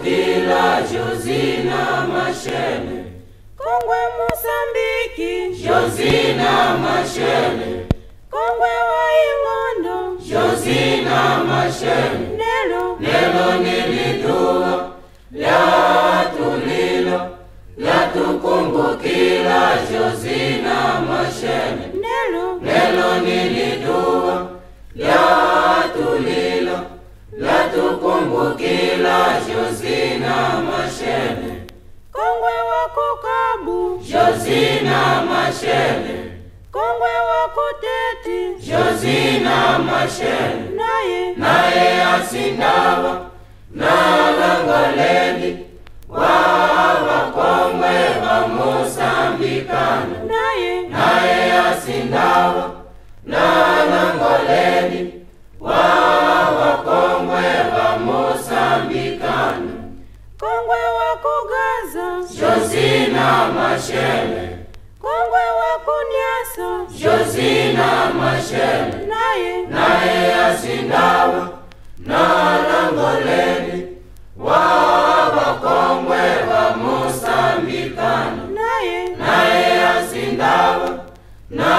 kila Josina Mashele, Kongwe Mosambiki, Josina Mashele, Kongwe wa Ing'ondo, Josina Mashele, Nelo, nelo nilidua lyatulilo lyatukumbukila Josina Mashele, Nelo, nelo nilidua lyatulilo lyatukumbukila Josina Mashele, Kongwe wa Kukabu, Josina Mashele, Kongwe wa Kuteti, Josina Mashele, naye naye asindawa na langoleni wa wakongwe wa Mosambikano, naye naye asindawa na langoleni wa wakongwe wa Mosambikano, Kongwe wa Kugaza, Josina Mashele, Kongwe wa Kunyasa, Josina Mashele, naye naye asindawa na langoleni wa wakongwe wa Mosambikano, naye naye asindawa na